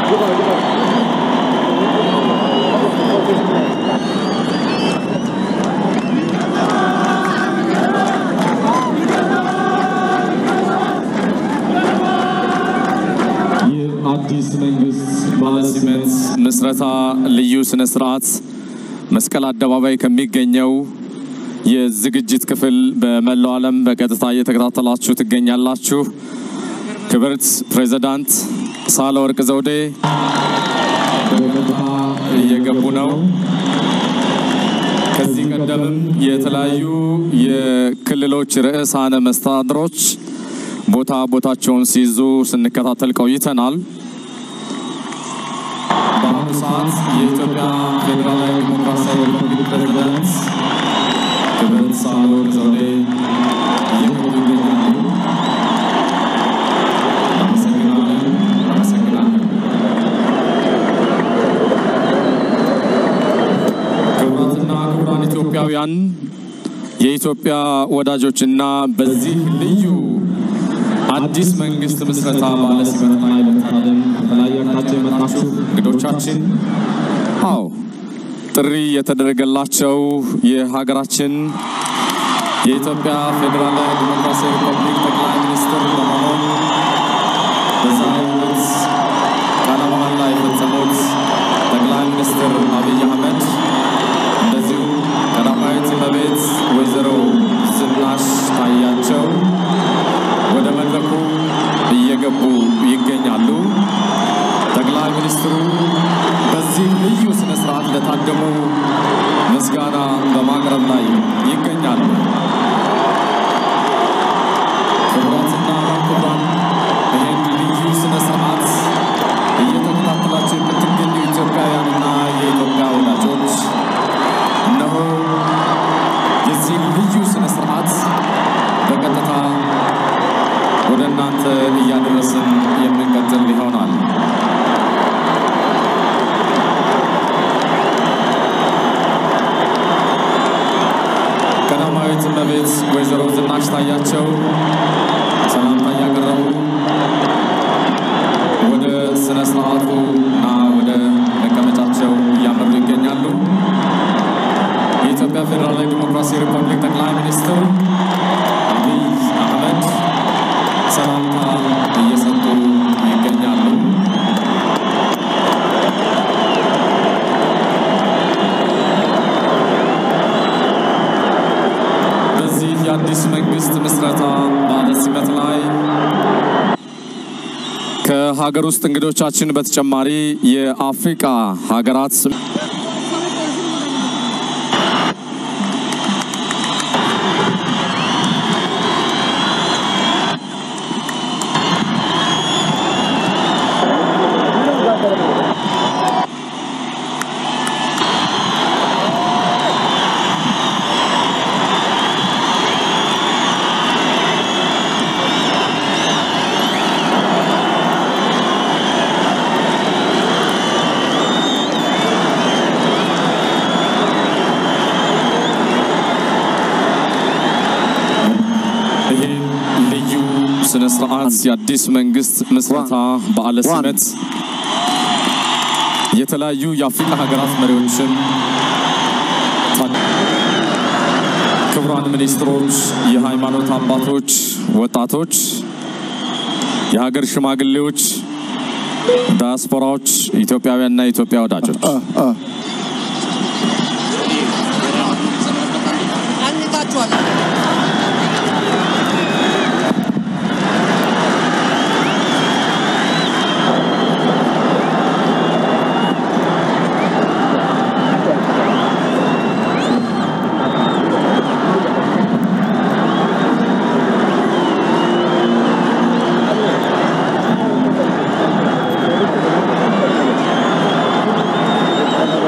የአዲስ መንግስት ባለሲመት ምስረታ ልዩ ስነ ስርዓት መስቀል አደባባይ ከሚገኘው የዝግጅት ክፍል በመላው ዓለም በቀጥታ እየተከታተላችሁ ትገኛላችሁ። ክብርት ፕሬዝዳንት ሳህለወርቅ ዘውዴ በቀጥታ እየገቡ ነው። ከዚህ ቀደምም የተለያዩ የክልሎች ርዕሳነ መስተዳድሮች ቦታ ቦታቸውን ሲይዙ ስንከታተል ቆይተናል። በአሁኑ ሰዓት የኢትዮጵያ ፌዴራላዊ ዲሞክራሲያዊ ሪፐብሊክ ፕሬዝዳንት ክብርት ሳህለወርቅ ዘውዴ እየገቡ ይገኛሉ። አመሰግናለን። አመሰግናለን። ክቡራትና ክቡራን ኢትዮጵያውያን የኢትዮጵያ ወዳጆችና በዚህ ልዩ አዲስ መንግስት ምስረታ ባለ ሲመት ላይ ለመታደም ከተለያየ አቅጣጫ የመጣችሁ እንግዶቻችን፣ አዎ ጥሪ የተደረገላቸው የሀገራችን የኢትዮጵያ ፌዴራላዊ ዲሞክራሲያዊ ሪፐብሊክ ጠቅላይ ሚኒስትር በመሆን በዛሬው ዕለት ቃለ መሃላ የፈጸሙት ጠቅላይ ሚኒስትር አብይ አህመድ እንደዚሁም ቀዳማዊት እመቤት ወይዘሮ ዝናሽ ታያቸው ወደ መድረኩ እየገቡ ይገኛሉ። ጠቅላይ ሚኒስትሩ በዚህ ልዩ ስነ ስርዓት ለታደሙ ምስጋና በማቅረብ ላይ ይገኛሉ። ክቡራትና ክቡራን ይህን ልዩ ስነ ስርዓት እየተከታተላችሁ የምትገኙ ኢትዮጵያውያንና የኢትዮጵያ ወዳጆች እነሆ የዚህ ልዩ ስነ ስርዓት በቀጥታ ወደ እናንተ እያደረስን የምንቀጥል ይሆናል። ቀዳማዊት እመቤት ወይዘሮ ዝናሽ ታያቸው ሰላምታ እያቀረቡ ወደ ስነ ስርዓቱ እና ወደ መቀመጫቸው እያመሩ ይገኛሉ። የኢትዮጵያ ፌዴራላዊ ዲሞክራሲያዊ ሪፐብሊክ ጠቅላይ ሚኒስትር አብይ አህመድ ሰላምታ እየሰጡ ይገኛሉ። በዚህ የአዲስ መንግስት ምስረታ በዓለ ሲመት ላይ ከሀገር ውስጥ እንግዶቻችን በተጨማሪ የአፍሪቃ ሀገራት ይሄ ልዩ ስነ ስርዓት የአዲስ መንግስት ምስረታ በዓለ ሲመት የተለያዩ የአፍሪካ ሀገራት መሪዎችን ታ- ክቡራን ሚኒስትሮች፣ የሃይማኖት አባቶች፣ ወጣቶች፣ የሀገር ሽማግሌዎች፣ ዳያስፖራዎች፣ ኢትዮጵያውያንና የኢትዮጵያ ወዳጆች አንቃችኋል። Thank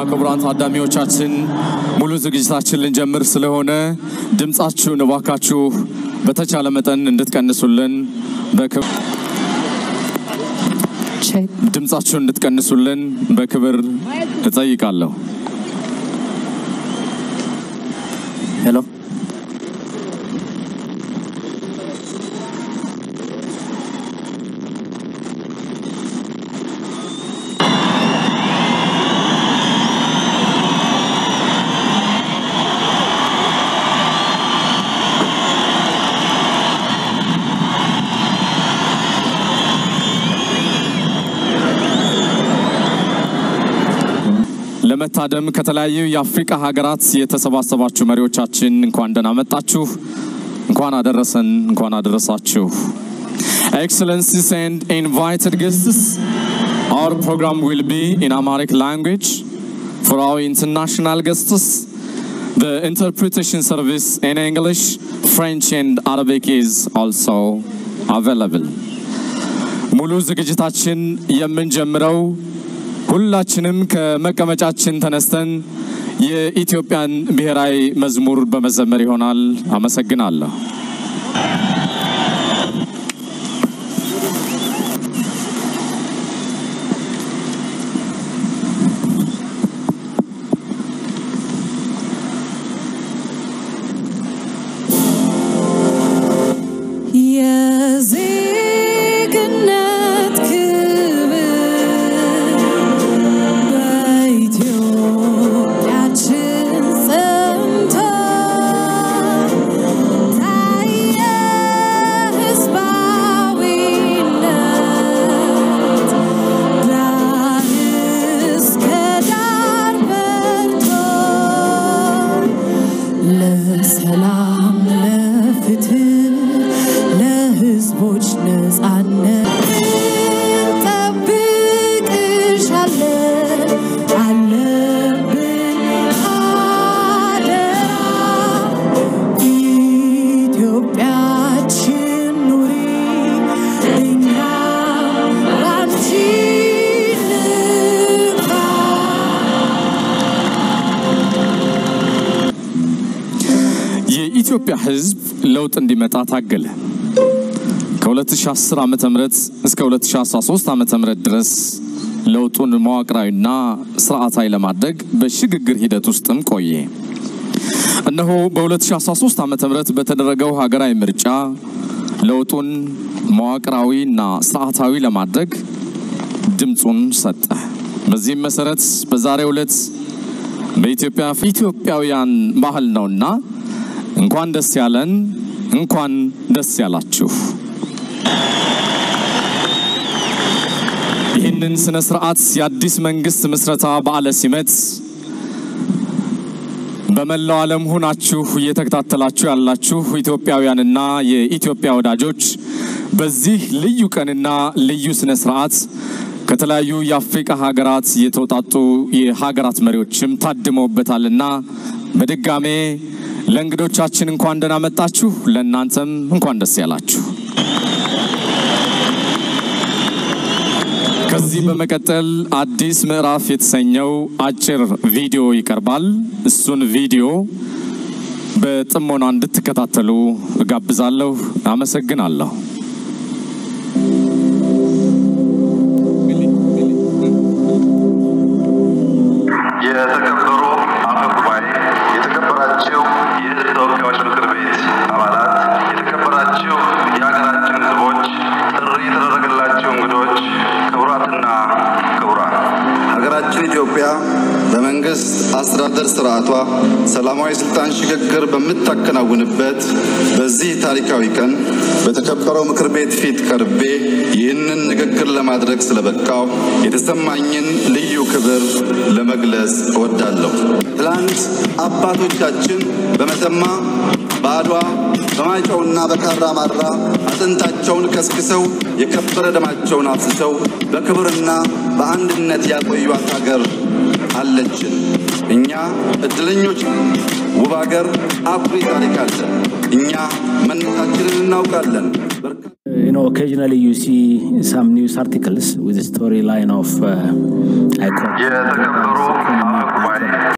ክቡራን ታዳሚዎቻችን ሙሉ ዝግጅታችን ልንጀምር ስለሆነ ድምፃችሁን እባካችሁ በተቻለ መጠን እንድትቀንሱልን በክብር ድምፃችሁን እንድትቀንሱልን በክብር እጠይቃለሁ። ሄሎ ለመታደም ከተለያዩ የአፍሪካ ሀገራት የተሰባሰባችሁ መሪዎቻችን እንኳን ደህና መጣችሁ፣ እንኳን አደረሰን፣ እንኳን አደረሳችሁ። Excellencies and invited guests, our program will be in Amharic language. For our international guests, the interpretation service in English, French and Arabic is also available. ሙሉ ዝግጅታችን የምንጀምረው ሁላችንም ከመቀመጫችን ተነስተን የኢትዮጵያን ብሔራዊ መዝሙር በመዘመር ይሆናል። አመሰግናለሁ። የዜግነት ክብር በኢትዮጵያችን ጸንቶ ታየ ሕዝባዊነት ዳር እስከ ዳር በርቶ ለሰላም ለፍትህ ለህዝቦች ነጻነት እንጠብቅሻለን አለብን አደራ ኢትዮጵያችን ኑሪ እኛም ባንቺ ንኩራ የኢትዮጵያ ሕዝብ ለውጥ እንዲመጣ ታገለ። ከ2010 ዓ.ም እስከ 2013 ዓ.ም ድረስ ለውጡን መዋቅራዊና ስርዓታዊ ለማድረግ በሽግግር ሂደት ውስጥም ቆየ። እነሆ በ2013 ዓ.ም በተደረገው ሀገራዊ ምርጫ ለውጡን መዋቅራዊና ስርዓታዊ ለማድረግ ድምፁን ሰጠ። በዚህም መሰረት በዛሬው ዕለት በኢትዮጵያ ኢትዮጵያውያን ባህል ነውና እንኳን ደስ ያለን፣ እንኳን ደስ ያላችሁ። ይህንን ስነ ስርዓት የአዲስ መንግስት ምስረታ በዓለ ሲመት በመላው ዓለም ሆናችሁ እየተከታተላችሁ ያላችሁ ኢትዮጵያውያንና የኢትዮጵያ ወዳጆች በዚህ ልዩ ቀንና ልዩ ስነ ስርዓት ከተለያዩ የአፍሪካ ሀገራት የተውጣጡ የሀገራት መሪዎችም ታድመውበታልና በድጋሜ ለእንግዶቻችን እንኳን ደህና መጣችሁ፣ ለእናንተም እንኳን ደስ ያላችሁ። ከዚህ በመቀጠል አዲስ ምዕራፍ የተሰኘው አጭር ቪዲዮ ይቀርባል። እሱን ቪዲዮ በጥሞና እንድትከታተሉ እጋብዛለሁ። አመሰግናለሁ። የተከበሩ አፈ ጉባኤ፣ የተከበራችሁ የሕዝብ ተወካዮች ምክር ቤት አባላት፣ የተከበራችሁ የሀገራችን ሕዝቦች፣ ጥሪ የተደረገላችሁ እንግዶች፣ ክቡራትና ክቡራን፣ ሀገራችን ኢትዮጵያ በመንግስት አስተዳደር ስርዓቷ ሰላማዊ ስልጣን ሽግግር በምታከናውንበት በዚህ ታሪካዊ ቀን በተከበረው ምክር ቤት ፊት ቀርቤ ይህንን ንግግር ለማድረግ ስለበቃው የተሰማኝን ልዩ ክብር ለመግለጽ እወዳለሁ። ትላንት አባቶቻችን በመተማ በአድዋ በማይጨውና በካራ ማራ አጥንታቸውን ከስክሰው የከበረ ደማቸውን አፍስሰው በክብርና በአንድነት ያቆዩት ሀገር አለችን። እኛ እድለኞች ነን። ውብ ሀገር፣ አኩሪ ታሪክ አለን። እኛ መነታችንን እናውቃለን። በርካ- you know, occasionally you see some news articles with the storyline of uh, I quote, የተከበሩ አፈ ጉባኤ፣ ሰላም